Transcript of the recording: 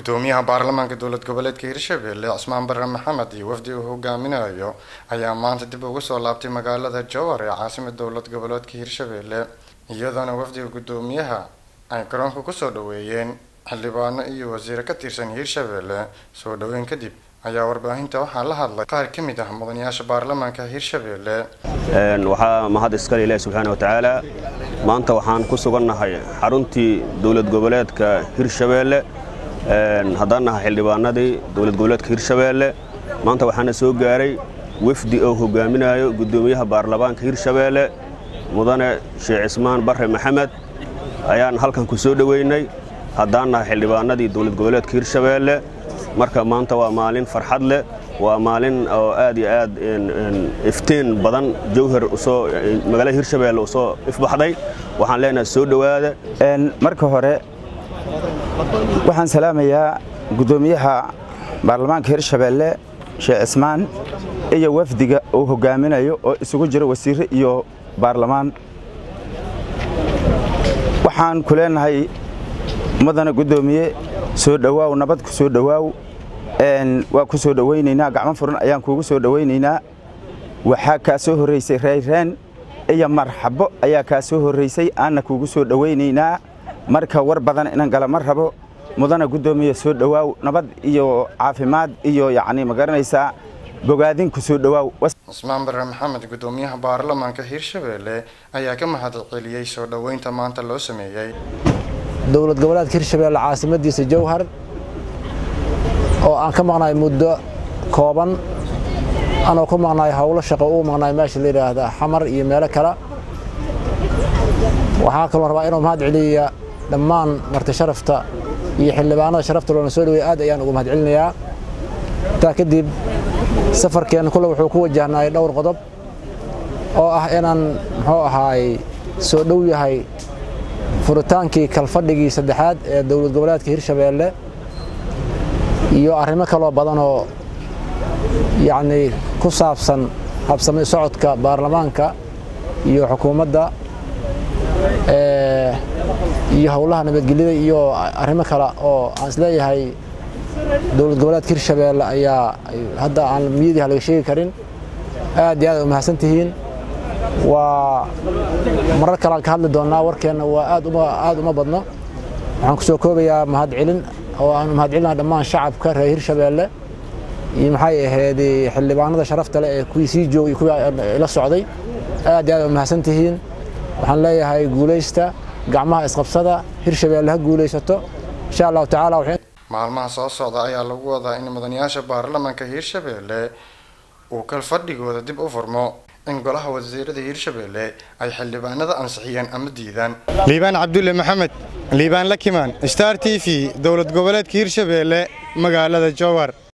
gudoomiyaha baarlamaanka dowlad goboleedka hirshabelle cismaan bare maxamed iyo wafdi uu hogaaminayo ayaa maanta dib ugu soo laabtay magaalada jowhar ee caasimada dowlad goboleedka hirshabelle iyadoona wafdiga gudoomiyaha ay garoonka kusoo dhaweeyeen xildhibaano iyo wasiiro ka tirsan hirshabelle soo dhaweyn kadib ayaa warbaahinta waxaa la hadlay qaar ka mid ah mudanayaasha baarlamaanka hirshabelle waxaa mahad iskale ilaahi subxaana wa tacaala maanta waxaan ku sugannahay xaruntii dowlad goboleedka hirshabeelle haddaan nahay xildhibaanadii dowlad goboleedka hirshabeelle maanta waxaana soo gaaray wafdi oo hogaaminayo gudoomiyaha baarlamaanka hirshabeelle mudane sheekh cismaan bare maxamed ayaan halkan ku soo dhoweynay haddaan nahay xildhibaanadii dowlad goboleedka hirshabeelle marka maanta waa maalin farxad leh waa maalin oo aad iyo aad iftiin badan jowhar usoo magaalada hirshabeelle usoo ifbaxday waxaan leenahay soo dhowaada marka hore waxaan salaamayaa gudoomiyaha baarlamaanka hirshabeelle sheekh cismaan iyo wafdiga uu hogaaminayo oo isugu jiro wasiire iyo baarlamaan waxaan ku leenahay mudana gudoomiye soo dhowaaw nabad ku soo dhowaaw waa ku soo dhowaynaynaa gacmo furan ayaan kuugu soo dhowaynaynaa waxaa kaa soo horraysay rayreen iyo marxabo ayaa kaa soo horraysay aanna kuugu soo dhowaynaynaa marka war badan inan gala ma rabo mudana guddoomiye soo dhowaaw nabad iyo caafimaad iyo yacni ma garanaysaa bogaadin ku soo dhowaaw cismaan bare maxamed gudoomiyaha baarlamaanka hirshabelle ayaa ka mahad celiyey soo dhoweynta maanta loo sameeyey dowlad goboleedka hirshabeelle caasimadiisa jowhar oo aan ka maqnaay muddo kooban anoo ku maqnaay howlo shaqo uu maqnaay meesha la yidhaahda xamar iyo meelo kale waxaa kaloo rabaa inuu mahad celiya dhammaan marti sharafta iyo xildhibaanada sharafta loona soo dhawey aad ayaan ugu mahad celinayaa intaa kadib safarkeen kule wuxuu ku wajahnay dhowr qodob oo ah inaan muxuu ahaay soo dhow yahay furitaankii kalfadhigii saddexaad ee dowlad goboleedka hirshabeelle iyo arrimo kaloo badanoo yacnii ku saabsan habsami socodka baarlamaanka iyo xukuumadda iyo howlaha nabadgelyada iyo arrimo kale oo aan isleeyahay dowlad goboleedka hirshabeelle ayaa hadda aan miyadiiha laga sheegi karin aad iyo aad u mahadsan tihiin waa marar kalean ka hadli doonnaa warkeenna waa aad uma badno waxaan ku soo koobayaa mahad celin oo aan mahad celinaha dhammaan shacabka reer hirshabeelle iyo maxay ahayd xildhibaanada sharafta leh ee kuwii sii joogay iyo kuwii la socday aad iyo aad u mahadsan tihiin waxaan leeyahay guulaysta gacmaha isqabsada hirshabeelle ha guulaysato insha allahu tacaala maalmaha soo socda ayaa lagu wadaa in mudanayaasha baarlamaanka hirshabelle uu kalfadhigooda dib u furmo in golaha wasiirada hirshabelle ay xildhibaanada ansixiyeen ama diidaan liibaan cabdulle maxamed liibaan lakimaan star t v dowlad goboleedka hirshabelle magaalada jowhar